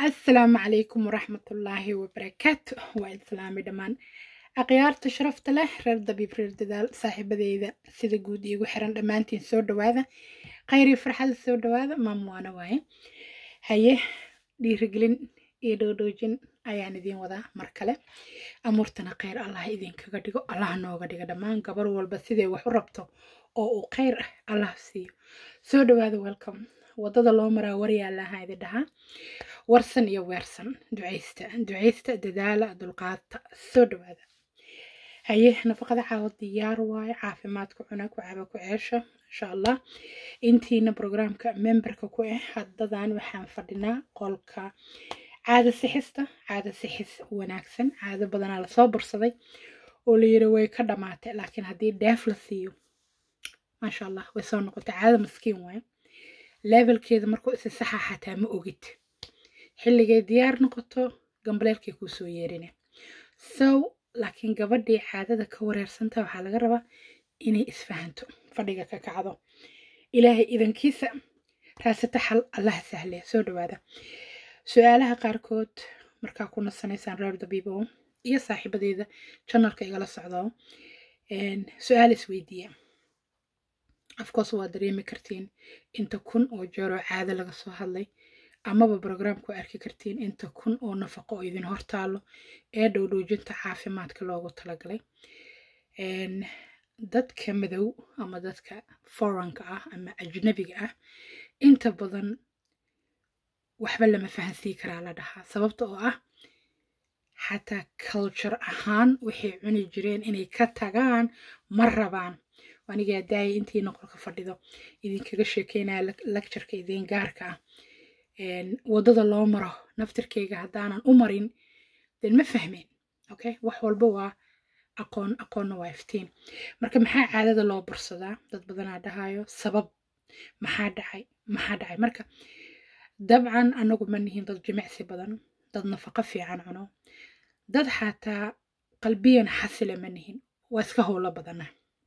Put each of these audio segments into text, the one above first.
asalaamu calaykum waraxmatullaahi wabarakaatu waa islaami dhammaan akhyaarta sharafta leh reer dabiib reer dadaal saaxiibadeyda sida guud iigu xiran dhammaantiin soo dhawaada khayrii farxada soo dhawaada maamuwaana waaye haye dhiirigelin iyo dhoodhoojin ayaan idiin wadaa mar kale amuurtana kheyr allah idinkaga dhigo allah nooga dhiga dhammaan gabar walba siday wax u rabto oo uu kheyr ah allah siiyo soo dhawaada welcome wadada loo maraa waryaalaha idin dhahaa warsan iyo weersan ducaysta ducaysta dadaala dulqaadta soo dhawaada haye nafaqada caawa diyaar waaye caafimaadku cuna ku caba ku ceesha insha allah intiina programka memberka ku ah haddadan waxaan fadhinaa qolka caada sixista caada sixis wanaagsan caado badanaa lasoo bursaday oo la yiri way ka dhamaatay laakiin haddii dheef la siiyo maasha allah way soo noqotay caada maskiin waaye levelkeeda markuu isi saxa xataa ma ogid xilligay diyaar noqoto gambaleelkay kuu soo yeerine so laakiin gabadhii caadada ka wareersanta waxaa laga rabaa inay isfahanto fadhiga ka kacdo ilaahay idankiisa raasata xal allaha sahle soo dhawaada su-aalaha qaarkood markaa ku nasanaysaan reer dabiibo iyo saaxiibadeeda janalka igala socdo su-aal isweydiiya afcourse waa dareemi kartiin inta kun oo jeeroo caado laga soo hadlay amaba brograamku arki kartiin inta kun oo nafaqo oo idin hortaalo ee dhowdhoojinta caafimaadka loogu talagalay dadka madow ama dadka foranka ah ama ajnabiga ah inta badan waxba lama fahansii karaa la dhahaa sababta oo ah xataa culture ahaan waxay cuni jireen inay ka tagaan ma rabaan anigaa daaya intii noqolka fadhido idinkaga sheekeynaya lectureka idin gaarka ah waddada loo maro naftirkeyga haddaanan u marin den ma fahmeen okay wax walba waa aqoon aqoonna waa iftiin marka maxaa caadada loo bursadaa dad badanaa dhahayo sabab maxaa dhacay maxaa dhacay marka dabcan anagu ma nihin dad jimicsi badan dad nafaqo fiican cuno dad xataa qalbiyan xasila ma nihin waa iska howlo badana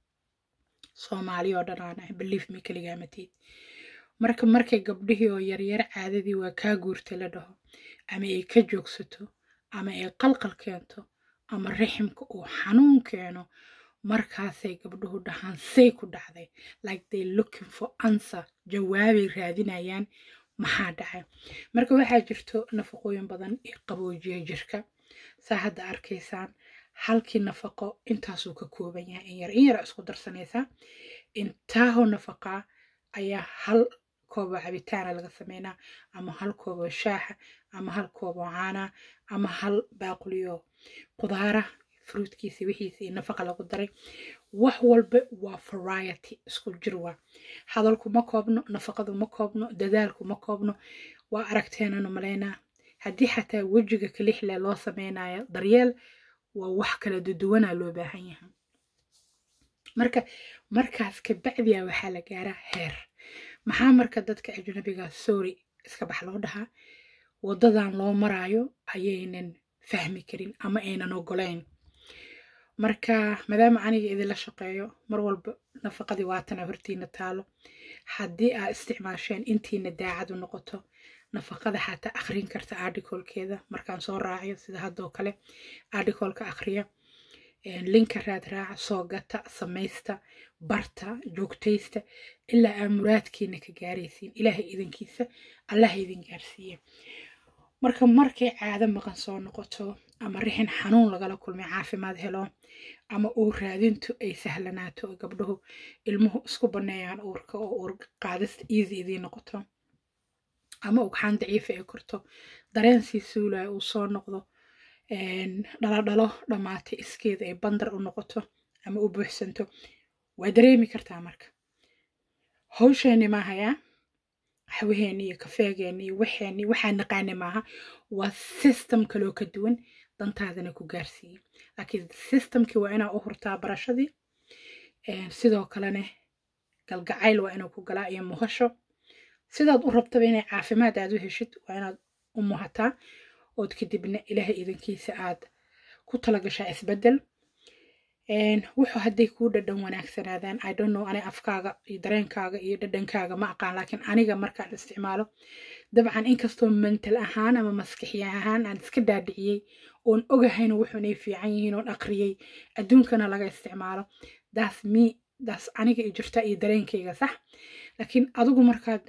soomaali oo dhan aan ah belief me keligaamatiid marka markay gabdhihii oo yaryar caadadii waa kaa guurtay la dhaho ama ay ka joogsato ama ay qalqal keento ama riximka uu xanuun keeno markaasay gabdhuhu dhahaan say ku dhacday like they looking for answer jawaabay raadinayaan maxaa dhacay marka waxaa jirto nafaqooyin badan ee qaboojiya jirka saa hadda arkaysaan halkii nafaqo intaasuu ka kooban yahay in yar in yar isku darsanaysaa intaahoo nafaqaa ayaa hal kooboo cabitaana laga sameynaa ama hal kooboo shaaxa ama hal kooboo caana ama hal baaquliyo qudaara fruutkiisa wixiisa iyo nafaqa lagu daray wax walba waa variety isku jir waa hadalku ma koobno nafaqadu ma koobno dadaalku ma koobno waa aragteenanu malaynaa haddii xataa wejiga kalixle loo sameynayo daryeel waa wax kala duduwanaa loo baahan yahay marka markaas kabacdiya waxaa la gaaraa heer maxaa marka dadka ajnabiga sorry iska bax loo dhahaa wadadan loo maraayo ayaynan fahmi karin ama aynan ogolayn marka maadaama aniga idinla shaqeeyo mar walba nafaqadii waatana hortiina taalo haddii aad isticmaasheen intiina daacadu noqoto nafaqada xataa akhrin karta articolkeeda markaan soo raaciyo sida haddoo kale articolka akhriya linka raad raaca soo gata samaysta barta joogtaysta ilaa aa muraadkiina ka gaaraysiin ilaahay idankiisa allaha idin gaarsiiye marka markay caado maqan soo noqoto ama rixin xanuun lagala kulmay caafimaad helo ama uur raadintu ay sahlanaato oo gabdhuhu ilmuhu isku banneeyaan uurka oo uur qaadista easy idiin noqoto ama ugxaan daciifa ay korto dareen sii suulaya uu soo noqdo dhaladhalo dhammaatay iskeeda ay bandar u noqoto ama u buuxsanto waa dareemi kartaa marka hawsheeni maahayaa xawaheeni iyo kafeegeeni iyo waxeeni waxaa naqaani maaha waa system kaloo ka duwan dantaadana ku gaarsiiyey laakiin systemkii waa inaa u hurtaa barashadii sidoo kalena galgacayl waa inuu ku galaa iyo muhasho sidaad u rabtaba inay caafimaad aad u heshid waa inaad u muhataa ood kadibna ilaahay idankiisa aad ku talagashaa isbedel wuxuu hadday kuu dhadhan wanaagsanaadaan i don't know ani afkaaga iyo dareenkaaga iyo dhadhankaaga ma aqaan laakiin aniga markaan isticmaalo dabcan inkastoo mental ahaan ama maskaxi ahaan aan iska dhaadhiciyey oon ogahayna wuxuu inay fiican yihiin oon aqriyey adduunkana laga isticmaalo daas mi daas aniga i jirta iyo dareenkayga sax laakiin adigu markaad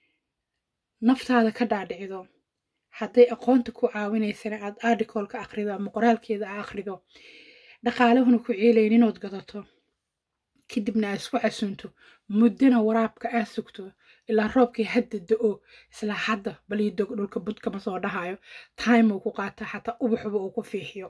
naftaada ka dhaadhicido hadday aqoonta ku caawinaysana aad articleka aqrido ama qoraalkeeda a aqrido dhaqaalahuna ku ceelayn inood gadato kadibna aad isku casunto muddana waraabka aad sugto ilaa roobkii hadda da-o isla hadda balii dog dhulka budkama soo dhahayo time uu ku qaata xataa ubaxuba uu ku fiixiyo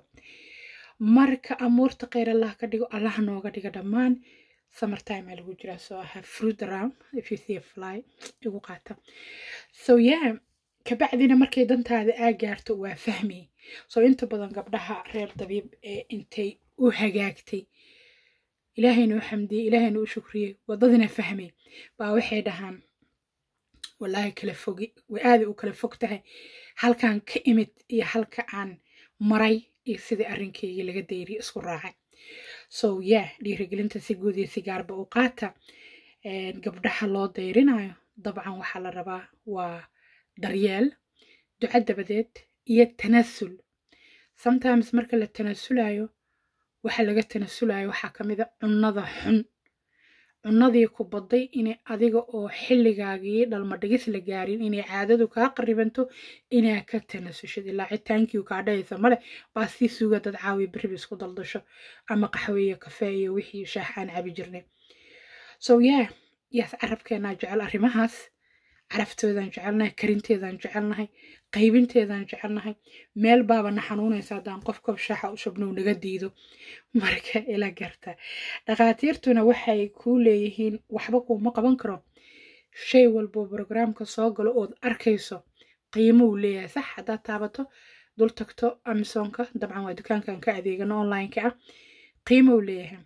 marka amuurta kheyr allah ka dhigo allah nooga dhiga dhammaan summer time aa lagu jiraa so i have fruit around if you see a fly igu qaata so yeah kabacdina markay dantaada aa gaarto waa fahmi so inta badan gabdhaha reer dabiib ee intay u hagaagtay ilaahayna u xamdiyey ilaahayna u shukriyey wadadina fahmay baa waxay dhahaan wallaahi kala fogi way aada u kala fog tahay halkaan ka imid iyo halka aan maray iyo sidii arrinkaygii laga dayriy isku raacay so yeah dhiirigelinta si guud iyo si gaarba u qaata gabdhaha loo dayrinayo dabcan waxaa la rabaa waa daryeel duco dabadeed iyo tanasul sometimes marka la tanasulayo waxa laga tanasulayo waxaa ka mid a cunnada xun cunnadii ku badday inay adiga oo xilligaagii dhalmadhigis la gaarin inay caadadu kaa qaribanto inaa ka tanasushid ilaa citaankii kaa dhahaysa male baa sii suga dad caawi beriba isku daldasho ama qaxwe iyo kafee iyo wixii shaax aan cabi jirnay so yeah yaas carabkeenaa jecel arrimahaas caraftoodaan jecelnahay karinteedaan jecelnahay qaybinteedaan jecelnahay meel baaba na xanuunaysa haddaan qof kob shaaxa u shabnow naga diido marka ila garta dhakhaatiirtuna waxay kuu leeyihiin waxba kuuma qaban karo shay walbo brograamka soo galo ood arkayso qiimo uu leeyahay sax haddaad taabato dul tagto amisonka dabcan waa dukaankan ka adeegano online-ka ah qiimo uu leeyahay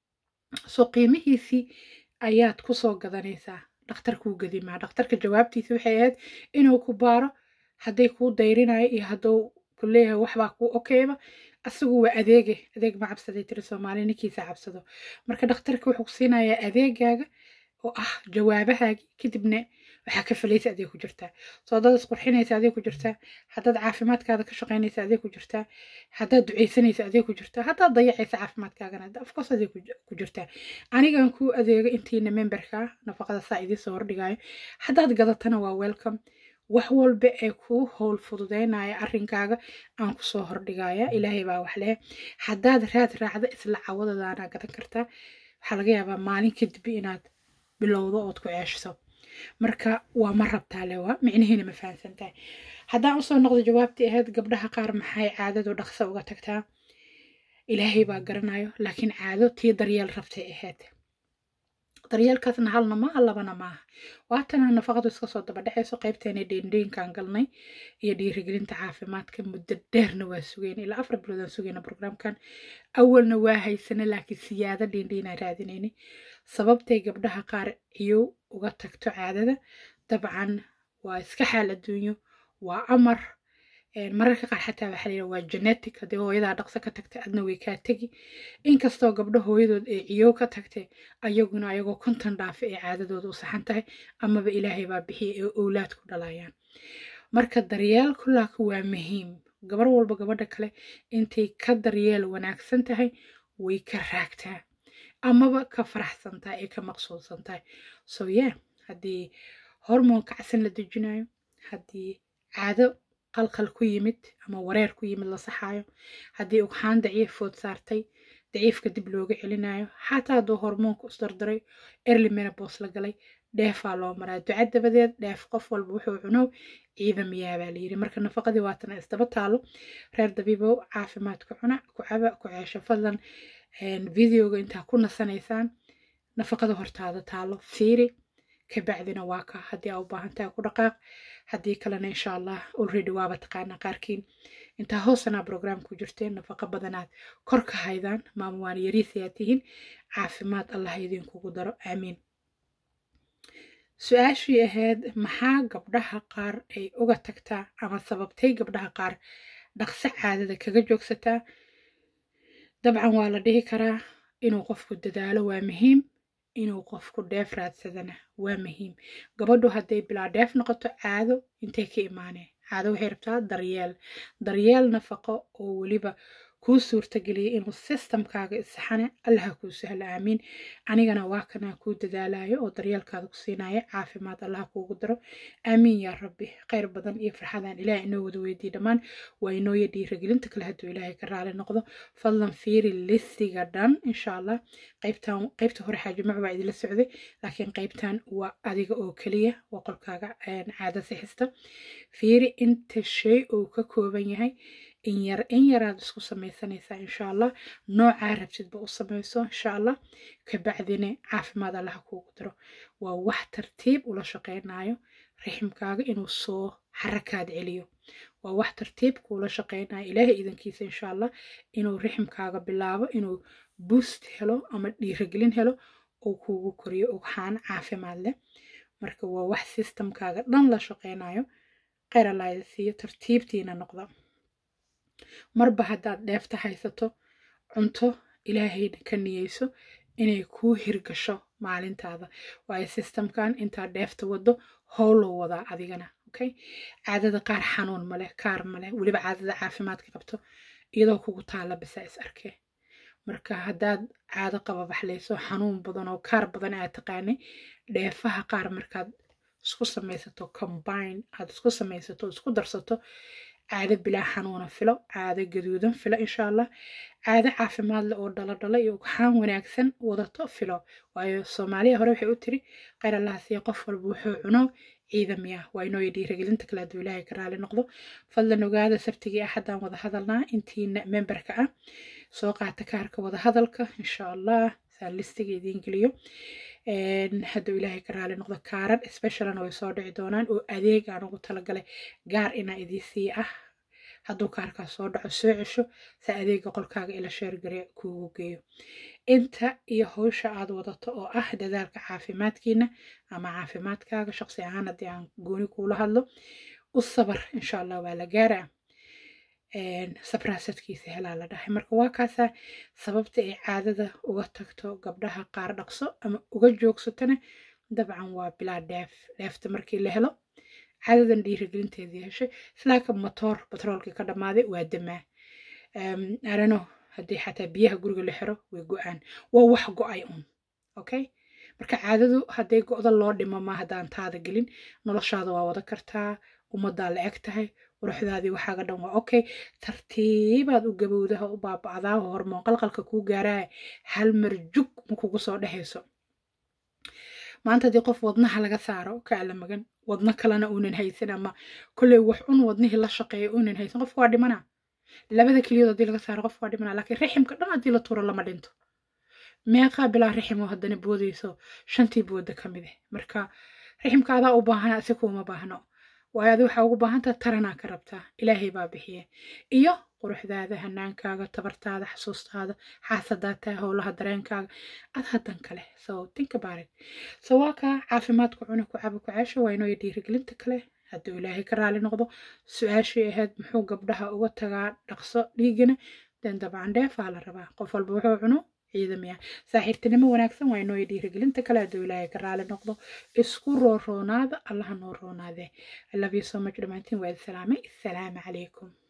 so qiimihiisii ayaad kusoo gadanaysaa dhakhtarkuu gadimaa dhakhtarka jawaabtiisa waxay ahayd inuu ku baaro hadday kuu dayrinayo iyo hadduu ku leeyahay waxbaa kuu okeyba asagu waa adeege adeeg ma cabsaday tiri soomaali ninkiisa cabsado marka dhakhtarka wuxuu ku siinayaa adeegaaga oo ah jawaabahaagi kadibna waxaa ka falaysa adeeg ku jirtaa soo haddaad isqurxinaysa adeeg ku jirtaa haddaad caafimaadkaada ka shaqaynaysa adeeg ku jirtaa haddaad ducaysanaysa adeeg ku jirtaa haddaad dayacaysa caafimaadkaagana afkoos adeeg ku jirtaa anigan kuu adeego intiina memberka nafaqada saa idiin soo hordhigayo haddaad gadatana waa welcome wax walba ee kuu howl fududeynaya arrinkaaga aan kusoo hordhigaya ilaahay baa wax leh haddaad raad raacda isla cawadadaana gadan kartaa waxaa laga yaabaa maalin kadib inaad bilowdo ood ku ceeshiso marka waa ma rabtaa le waa micnihiina ma fahamsan tahay haddaan usoo noqdo jawaabtii ahayd gabdhaha qaar maxay caadadu dhaqso uga tagtaa ilaahay baa garanayo laakiin caado tii daryeel rabtay ahayd daryeelkaasna halna maaha labana maaha waatana nafaqadu iska soo daba dhexayso qaybteena dheendheenkaan galnay iyo dhiirigelinta caafimaadka muddo dheerna waa sugayna ilaa afar biloodaan sugayna brograamkan awalna waa haysana laakiin siyaado dheendheenaan raadinayna sababtay gabdhaha qaar iyow uga tagto caadada dabcan waa iska xaal adduunyo waa amar mararka qaar xataa waxaa layidhaha waa genetic haddii hooyadaa dhaqso ka tagtay adna way kaa tegi inkastoo gabdho hooyadood ee ciyow ka tagtay ayaguna ayagoo konton dhaafe ee caadadooda u saxan tahay amaba ilaahay baa bixiya ee owlaad ku dhalayaan marka daryeel kulaaka waa muhiim gabar walba gabadha kale intay ka daryeel wanaagsan tahay way ka raagtaa amaba ka faraxsan tahay ee ka maqsuudsan tahay so yeah haddii hormoon kacsan la dejinayo haddii caado qalqal ku yimid ama wareer ku yimid la saxaayo haddii ugxaan daciif food saartay daciifka dib looga celinayo xataa hadduu hormoonku isdardaray erli menabos la galay dheefaa loo maraa duca dabadeed dheef qof walba wuxuu cunow ciidamiyaa baa layidhi marka nafaqadii waatana isdaba taalo reer dabiibow caafimaad ku cuna ku caba ku ceesho fadlan videoga intaa ku nasanaysaan nafaqada hortaada taalo fiiri kabacdina waa ka haddii aa u baahan tahay ku dhaqaaq haddii kalena insha allah already waaba taqaanaa qaarkiin intaa hoosanaa brograam ku jirteen nafaqo badanaad kor ka haydaan maama waan yariisayaa tihiin caafimaad allah idinkugu daro aamiin su-aashii ahayd maxaa gabdhaha qaar ay uga tagtaa ama sababtay gabdhaha qaar dhaqso caadada kaga joogsataa dabcan waa la dhihi karaa inuu qofku dadaalo waa muhiim inuu qofku dheef raadsadana waa muhiim gabadhu hadday bilaa dheef noqoto caado intay ka imaaneen caado waxay rabtaa daryeel daryeel nafaqo oo weliba kuu suurtageliyay inuu sistamkaaga isaxane allaha kuu sahlo aamiin anigana waa kanaa kuu dadaalayo oo daryeelkaada ku siinaya caafimaad allaha kuugu daro aamiin yaa rabbi khayr badan iyo farxadaan ilaah inoo wada weydiiy dhammaan waa inooya dhiiragelinta kale hadduu ilaahay ka raali noqdo fadlan fiiri listiga dhan insha allah qaybtan qaybta hore xaajimac baa idila socday laakiin qaybtan waa adiga oo keliya waa qolkaaga caada sixista fiiri inta shay uu ka kooban yahay in yar in yaraad isku samaysanaysaa insha allah noocaa rabtidba u samayso insha allah kabacdina caafimaad allaha kuugu diro waa wax tartiib ula shaqaynayo riximkaaga inuu soo xarakaad celiyo waa wax tartiib kuula shaqaynayo ilaahay idankiisa insha allah inuu riximkaaga bilaabo inuu boost helo ama dhiiragelin helo uu kuugu koriyo ugxaan caafimaad leh marka waa wax sistamkaaga dhan la shaqaynayo kheyr allaada siiyo tartiibtiina noqda marba haddaad dheefta haysato cunto ilaahayna ka niyeyso inay kuu hirgasho maalintaada waayo sistamkan intaad dheefta wado howloo wadaa adigana okay caadada qaar xanuun maleh kaar maleh weliba caadada caafimaadka qabto iyadoo kugu taalla bisa is arkee marka haddaad caado qababaxlayso xanuun badan oo kaar badan aad taqaanay dheefaha qaar markaad isku samaysato combine aad isku samaysato isku darsato caado bilaa xanuuna filo caado gaduudan filo insha allah caado caafimaad leh oo dhaladhala iyo ugxaan wanaagsan wadato filo waayo soomaaliya hore waxay u tiri kheyr allaha siiya qof walba wuxuu cuno ciidamiya waa inooya dhiiragelinta kale hadduu ilaahay ka raali noqdo fadlan ogaada sabtigii axaddaan wada hadalnaa intiina memberka ah soo qaata kaarka wada hadalka insha allah saan listiga idiin geliyo hadduu ilaahay ka raali noqdo kaaran specialna way soo dhici doonaan oo adeeg aan ugu talagalay gaar inaa idii sii ah hadduu kaarkaas soo dhaco soo cesho sa adeega qolkaaga ila sheergare kuugu geeyo inta iyo howsha aad wadato oo ah dadaalka caafimaadkiina ama caafimaadkaaga shaqsi ahaan haddii aan gooni kuula hadlo u sabar insha allah waa la gaaraa sabraasadkiisa helaa la dhahay marka waa kaasaa sababta ay caadada uga tagto gabdhaha qaar dhaqso ama uga joogsatona dabcan waa bilaa dheef dheefta markii la helo caadadan dhiirigelinteedii heshay islaaka motoor batroolkii ka dhammaaday waa damaa arano haddii xataa biyaha guriga la xiro way go-aan waa wax go-ay un okay marka caadadu hadday go-da loo dhimo ma haddaan taada gelin noloshaada waa wada kartaa ummaddaa la eg tahay quruxdaadii waxaaga dhan waa okay tartiibaad u gabowdaha u baaba'daa hormoon qalqalka kuu gaaraa hal mar jug ma kugu soo dhexayso maanta haddii qof wadnaha laga saaro ka ala magan wadno kalena uunan haysan ama kolley wax un wadnihii la shaqeeya uunan haysan qofka waa dhimana labada keliyood haddii laga saaro qofka waa dhimana laakiin riximka dhan haddii la tuuro lama dhinto meeqaa bilaa riximo haddana boodayso shantii booda ka mid ah marka riximka adaa u baahana si kuuma baahno waayo adi waxaa ugu baahantaha taranaa ka rabtaa ilaahay baa bixiye iyo quruxdaada hanaankaaga tabartaada xasuustaada xaasadaadtaa howlaha dareenkaaga ad haddan kale so think about it so waa kaa caafimaadku cuna ku caba ku ceesho waa inoo dhiirigelinta kale hadduu ilaahay ka raali noqdo su-aashii ahayd muxuu gabdhaha uga tagaa dhaqso dhiigana den dabcan dheefaa la rabaa qof walba wuxuu cuno ciidamiya saaxiibtinimo wanaagsan waa inoo dhiirigelinta kale hadduu ilaahay ka raali noqdo isku rooroonaada allaha noo roonaadee i love you so much dhammaantiin waa salaamay assalaamu calaykum